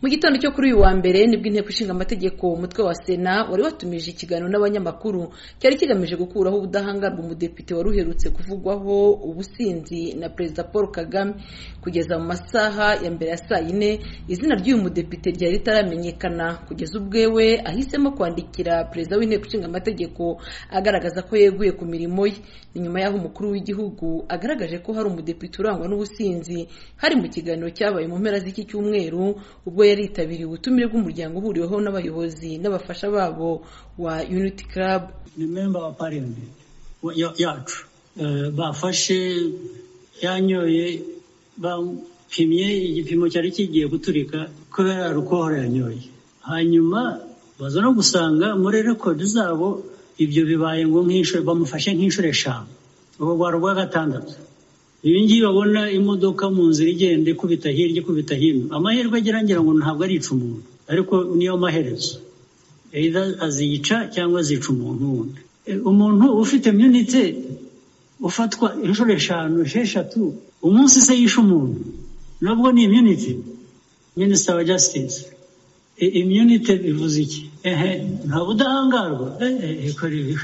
mu gitondo cyo kuri uyu wa mbere nibwo inteko ishinga amategeko umutwe wa sena wari watumije ikiganiro n'abanyamakuru cyari kigamije gukuraho ubudahangarwa umudepite wari uherutse kuvugwaho ubusinzi na perezida paul kagame kugeza mu masaha ya mbere ya saa yine izina ry'uyu mudepite ryari ritaramenyekana kugeza ubwewe ahisemo kwandikira perezida w'inteko ishinga amategeko agaragaza ko yeguye ku mirimo ye ni nyuma y'aho umukuru w'igihugu agaragaje ko hari umudepite urangwa n'ubusinzi hari mu kiganiro cyabaye mu mpera z'iki cyumweru ubwo yaritabiriye ubutumire bw'umuryango uhuriweho n'abayobozi n'abafasha babo wa unity club ni memba wa parliament ya- yacu Eh, bafashe yanyoye bapimye igipimo cyari kigiye guturika kubera rukohora yanyoye hanyuma baza no gusanga muri rekodi zabo ibyo bibaye ngo nk'inshuro bamufashe nk'inshuro eshanu ubu rwari urwa gatandatu ibi ngibi babona imodoka mu nzira igenda ikubita hirya ikubita hino amahirwe agira ngira ngo ntabwo arica umuntu ariko niyo maherezo either azica cyangwa azica umuntu wundi Eh, umuntu ufite munite ufatwa inshuro eshanu esheshatu umunsi se yishe umuntu nubwo ni immunity minisita wa justice I- immunity bivuze iki ehe nta budahangarwa ehe kora ibi.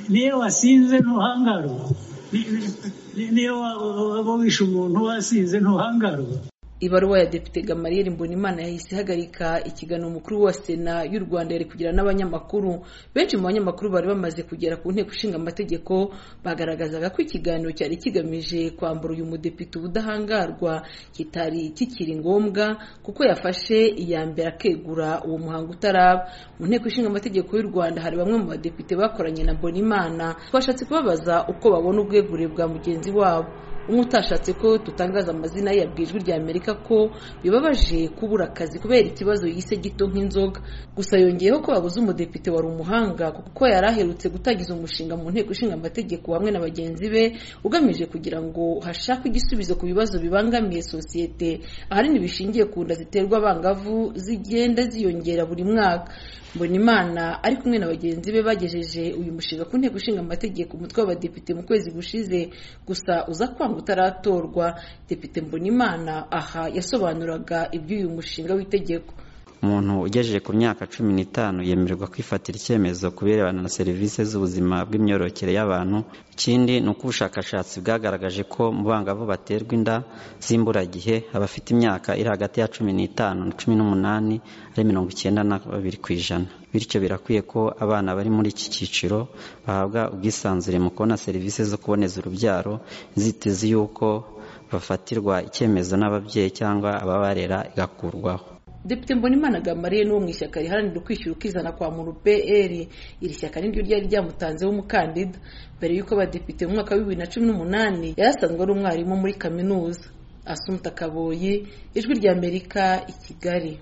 niyo wasinze ntuhangarwa Ni- ni- ni- niyo wa- wa- waba wishe umuntu wasinze ntuhangarwa ibaruwa ya depite gamariyeri mbonimana yahise ihagarika ikiganiro umukuru wa sena y'u rwanda yari kugira n'abanyamakuru benshi mu banyamakuru bari bamaze kugera ku nteko ishinga amategeko bagaragazaga ko ikiganiro cyari kigamije kwambura uyu mudepite ubudahangarwa kitari kikiri ngombwa kuko yafashe iya mbere akegura uwo muhango utaraba mu nteko ishinga amategeko y'u rwanda hari bamwe mu badepite bakoranye na mbonimana bashatse kubabaza uko babona ubwegure bwa mugenzi wabo umwe utashatse ko tutangaza amazina ye yabwiye ijwi rya amerika ko bibabaje kubura akazi kubera ikibazo yise gito nk'inzoga gusa yongeyeho ko babuze umudepite wari umuhanga kuko yari aherutse gutangiza umushinga mu nteko ishinga amategeko hamwe na bagenzi be ugamije kugira ngo hashakwe igisubizo ku bibazo bibangamiye sosiyete ahanini bishingiye ku nda ziterwa abangavu zigenda ziyongera buri mwaka Mbonimana ari kumwe na bagenzi be bagejeje uyu mushinga ku nteko ishinga amategeko umutwe w'abadepite mu kwezi gushize gusa uza kwanga utaratorwa depite Mbonimana aha yasobanuraga iby'uyu mushinga w'itegeko umuntu ugejeje ku myaka cumi n'itanu yemererwa kwifatira icyemezo ku birebana na serivisi z'ubuzima bw'imyororokere y'abantu ikindi ni uko ubushakashatsi bwagaragaje ko mu bangavu baterwa inda z'imburagihe abafite imyaka iri hagati ya cumi n'itanu na cumi n'umunani ari mirongo icyenda na babiri ku ijana bityo birakwiye ko abana bari muri iki cyiciro bahabwa ubwisanzure mu kubona serivisi zo kuboneza urubyaro inzitizi y'uko bafatirwa icyemezo n'ababyeyi cyangwa ababarera igakurwaho Depite Mbonimana Gamariye n'uwo mu ishyaka riharanira ukwishyira ukizana kwa Muru PL iri shyaka niryo ryari ryamutanzeho umukandida mbere y'uko abadepite mu mwaka wa bibiri na cumi n'umunani yari asanzwe ari umwarimu muri kaminuza Asumta Kaboyi Ijwi ry'Amerika i Kigali